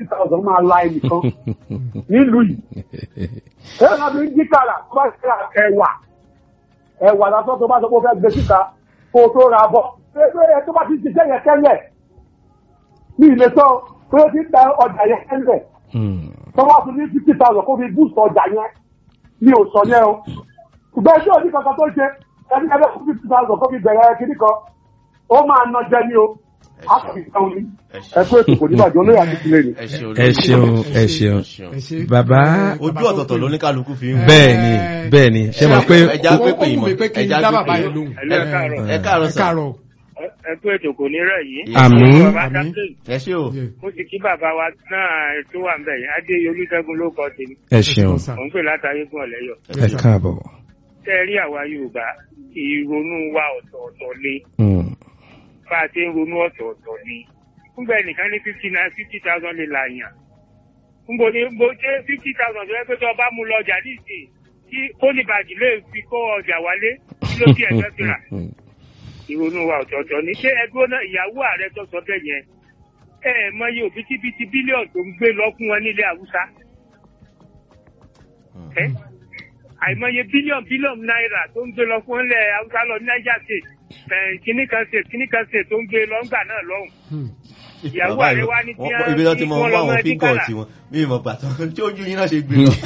fifty thousand máa la ẹnìkan nílùú yìí. ẹ ẹ́ láti jí kàrà tó bá ṣe ẹ̀wà ẹ̀wà lásán tó bá sọ pé ó fẹ́ gbé síta kó o tó ra bọ̀ ẹ tó bá ti ṣiṣẹ́ yẹn tẹ́lẹ̀ ní ilé tán pé ó ti ń ta ọjà yẹn tẹ́lẹ̀ tó bá tún ní fifty thousand kó fi boost ọjà yẹn ní òsàn yẹn o ṣùgbọ́n ẹjọ́ òní kankan tó ṣe ẹni ẹgbẹ́ fún fifty thousand kó fi bẹ̀rẹ̀ kiri kan ó máa ná jẹ ní o a kò fi sẹ́wọ̀n ní ẹ kó ètò kò ní bàjẹ́ olóyè àti ìdílé ni. ẹ ṣeun ẹ ṣeun ẹ ṣeun ẹ ṣe. bàbá ojú ọ̀tọ̀ọ̀tọ̀ ló ní kálukú fi ń bẹ́ẹ̀ ni bẹ́ẹ̀ ni ṣe mọ̀ pé ẹja ó pé ó pé wù ìmọ̀ mí pé kí n ẹja dá pé bàbá pé yẹn lóhùn. Ẹ káàárọ̀. ẹ káàárọ̀ ẹ sà káàárọ̀. ẹ kú ètò kò ní rẹ̀ yìí. Àmín. bàbá Àmín. dábìlì ẹ ṣé o mo sì kí bàbá wa náà tó wà nbẹ yẹn adé olùṣègùn ló kọ tèmi ẹ ṣeun mò ń pè látàrí fún ọlẹyọ. ẹ káàbọ̀. tẹ́ ẹ rí àwa yorùbá ìrònú wa ọ̀tọ̀ọ̀tọ̀ ni Mm. bá a ti ń ronú ọ̀tọ̀ọ̀tọ̀ ni. fúngbà ẹnìkan ní fifty nine fifty thousand lè làyàn. fúngbò ní bó ṣe fifty thousand tó yẹ pé tó o bá mú lọ ọjà nísìnyí tí pólíbàgì lè fi kó ọjà wálé kí ló bí ẹ̀jẹ̀ ti rà. ìrònú wa ọ̀tọ̀ọ̀tọ̀ ni ṣé ẹgbẹ́ náà ìyàwó ààrẹ tó sọ bẹ́ẹ̀ yẹn ẹ ẹ mọyì òbítíbitì bílíọ̀nù tó ń gbé lọ fún wọn nílẹ̀ haúsá ẹ àìmọye bílíọ̀nù bílíọ̀nù náírà tó ń gbé lọ fún ilẹ̀ haúsá lọ ní niger state ẹ kíní kan state kíní kan state tó ń gbé lọ ńgbà náà lọ́hùn ìyàwó Bàbá ààrẹ yìí, wa ní kí wọ́n- ibi tó ti mọ wọ́n wọ́n lọ àwọn mọ́ fígọ̀ díkàlà tiwọn bí ìmọ̀ pàtó tí ojú yín náà ṣe gbé lọ.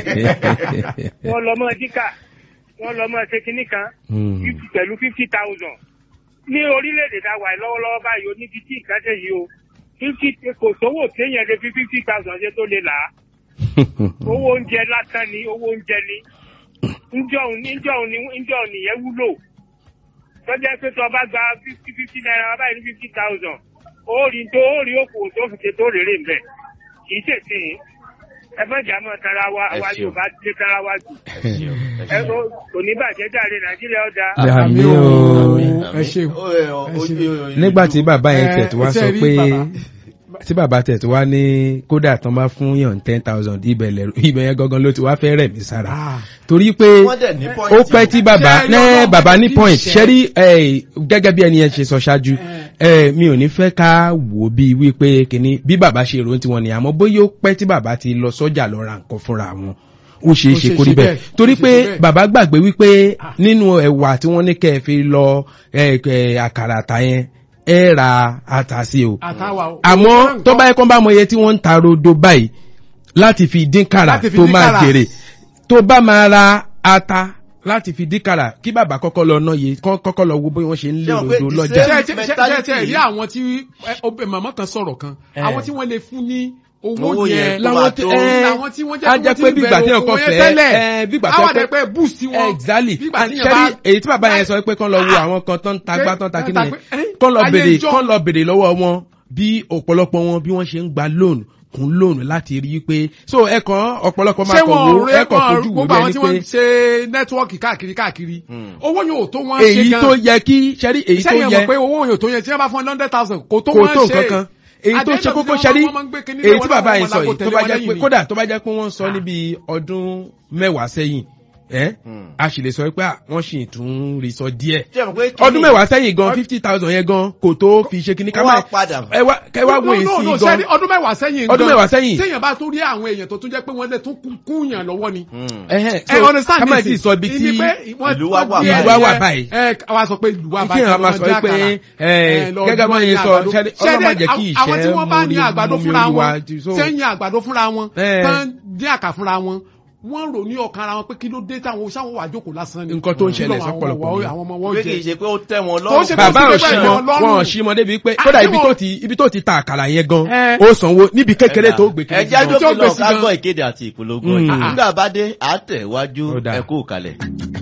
wọ́n lọ mọ́ díkà wọ́n lọ mọ́ ṣe kíní kan Mm. fifty pẹ̀lú fifty thousand ní orílẹ̀-èdè tá a wà lọ́wọ́lọ́wọ́ báyìí o níbi tí nǹkan dé yìí o fifty kò sówó téèyàn lè fi fifty thousand ṣe tó lè là á owó oúnjẹ lásán ni owó oúnjẹ ni njọ́hun ní njọ́hun ní njọ́hun nìyẹn wúlò tọ́jà pé tó o bá gba fifty fifty naira báyìí ní fifty thousand ó rí tó ó rí òkòwò tó fi ṣe tó rèrè mbẹ kì í ṣèṣe ẹ fẹ́ jà mọ́ tara wa Ẹ àwa ṣeun. Yorùbá lé tara wa jù ẹ ṣeun, ẹ ẹ ṣeun. kò kò ní bàjẹ́ jàre Nàìjíríà ó dáa. Àmín o. ẹ ṣe. Ó, ẹ, ọ, Ẹ ṣe. ojú- ojú- nígbà tí bàbá yẹn Ẹ, tẹ̀ tó wá ṣe sọ rí pé bàbá. tí bàbá tẹ̀ tó wá ní kódà tán bá fún yàn ten thousand ibẹ̀ lẹ̀- ibẹ̀ yẹn gangan ló ti wá fẹ́ rẹ̀ mí sára Ah. torí pé Wọ́n dẹ̀ ní point ó pẹ́ tí bàbá Ṣé ní yọ̀ọ́ bàbá ní kí point ṣe- ṣẹ́rí gẹ́gẹ́ bí ẹni yẹn ṣe sọ ṣáájú ẹ, mi ò ní fẹ́ ká wò ó bí wípé kìíní bí bàbá ṣe rò ó tiwọn ni àmọ́ bóyá ó pẹ́ tí bàbá ti lọ sọ́jà lọ ra nǹkan fúnra wọn ó ṣeé Ó ṣe ṣeé kó rí ṣe bẹ́ẹ̀ bẹ́ẹ̀, torí ó ṣeé pé ṣe bẹ́ẹ̀. bàbá gbàgbé wípé nínú ẹ̀wà tí wọ́n ní kẹ́ ẹ fi lọ ẹ, ẹ, àkàrà àtà yẹn ẹ ra ata sí o àtàwà o. àmọ́ tó bá yẹ kó bá mọ iye tí wọ́n ń ta rodo báyìí láti fi dín kàrà Láti fi tó dín máa kàrà. jèrè tó bá máa ra ata láti fi dín kàrà kí bàbá kọ́kọ́ lọ ná yé kọ́- kọ́kọ́ lọ wo bí wọ́n ṣe ń lé Ṣé o pé rodo the lọ́jà. same- ṣe ṣe ṣe mentality ṣe rí yìí. àwọn tí ẹ, obì- màmá kan sọ̀rọ̀ kan Eh. àwọn tí wọ́n lè fún ní Owó owó yẹn yẹn tó láwọn máa tí tó- ẹ làwọn tí wọ́n jẹ́ á pé jẹ́ wọ́n ti pé ń bí ìgbà tí bẹ̀rẹ̀ ọkọ oko yẹn fẹ́ tẹ́lẹ̀. ẹ bí ìgbà àwọn tó àdẹ pé boost wọn exactly bí ìgbà and tí yẹn ṣẹ́rí bá èyí tí bàbá yẹn sọ pé kán lọ wo àwọn kan tó ń ta gbá tó ń ta Eh, kí ta nìyẹn pé, eh, kán lọ ayé bèrè ìjọ. kán lọ bèrè lọ́wọ́ wọn bí ọ̀pọ̀lọpọ̀ wọn bí wọ́n ṣe ń gba loan kún loan láti rí i pé so ẹ̀kan ọ̀pọ̀lọpọ̀ máa ṣé kàn wọn wò rẹ ẹ̀kan wọn fojú wò gbogbo bí àwọn ẹni tí wọ́n ń pé ṣe nẹ́tíwọ́ọ̀kì káàkiri káàkiri Hmm. owó yóò tó wọ́n ṣe èyí gan tó yẹ kí ṣẹ́rí èyí tó sẹ́yìn yẹ mọ̀ pé owó yóò tó yẹ tí wọ́n bá fún hundred thousand kò tó kò wọ́n tó ṣe nǹkan kan èyí tó ṣe kókó ṣẹ́rí èyí tí bàbá yìí sọ yìí tó bá jẹ́ pé kódà tó bá jẹ́ pé wọ́n sọ níbi ọdún mẹ́wàá sẹ́yìn ẹ́ Hmm. a sì lè sọ pé à, wọ́n sì tún rí sọ díẹ̀ Ṣé o mọ̀ pé kí ọdún ni- mẹ́wàá sẹ́yìn gan fifty thousand yẹn gan kò tó fi ṣe kíní ká Wọ́n máa á padà. ẹ wá kẹ wá wo èsì gan ọdún mẹ́wàá sẹ́yìn Ọdún mẹ́wàá sẹ́yìn. sẹ́yìn bá tó rí àwọn èèyàn tó tún jẹ́ pé wọ́n lè tún kún- kúnyàn lọ́wọ́ ni Hmm. ẹhẹn ẹ so understand ká má this ti sọ ibi tí Ìní pé wọ́n- ìlú wa wọ́n wà di báyìí. ẹni Ìlú wa wà yẹn, báyìí. ẹ wá sọ pé ìlú wa kí báyìí èèyàn máa sọ wọ́n pé jákàrà. ẹ, Ẹ, lọ gẹ́gẹ́ bá dúró yẹn ní sọ àgbàdo. ṣẹ́rí Ṣẹ́rí, ọlọ́mọ jẹ́ kí àwọn tí ìṣẹ́ wọ́n bá ní mú orí- àgbàdo mú mi fúnra orí wa wọn ti- so- sẹ́yìn àgbàdo fúnra wọn Ẹ. tán dín àkà fúnra wọn wọ́n rò ní ọkàn ara wọn pé kí ló dé táwọn sáwọn wà jókòó lásán ni Nǹkan tó ń ṣẹlẹ̀ Kí ló àwọn sọ́pọ̀lọpọ̀ ọmọ- ni. àwọn ọmọ wọn pé kì í jẹ ṣe pé ó tẹ́ wọn Tó lọ́rùn. ṣe pé bàbá ó ò ti sí bẹ́ẹ̀ mọ lọ́rùn. wọn ò sí mọ débi pé Ah, kódà ṣé ibi wọn- tó ti ibi tó ti ta àkàrà yẹn gan Ẹ. ó sanwó níbi kékeré tó gbé kiri ẹjẹ́ gan. tí ó àjọkìlọ̀ gbèsè ká gan. gbọ́ ìkéde àti ìpolongo Mm. ọjà nígbà bá dé àtẹ̀wájú Ó dáa. ẹ̀kú kalẹ̀.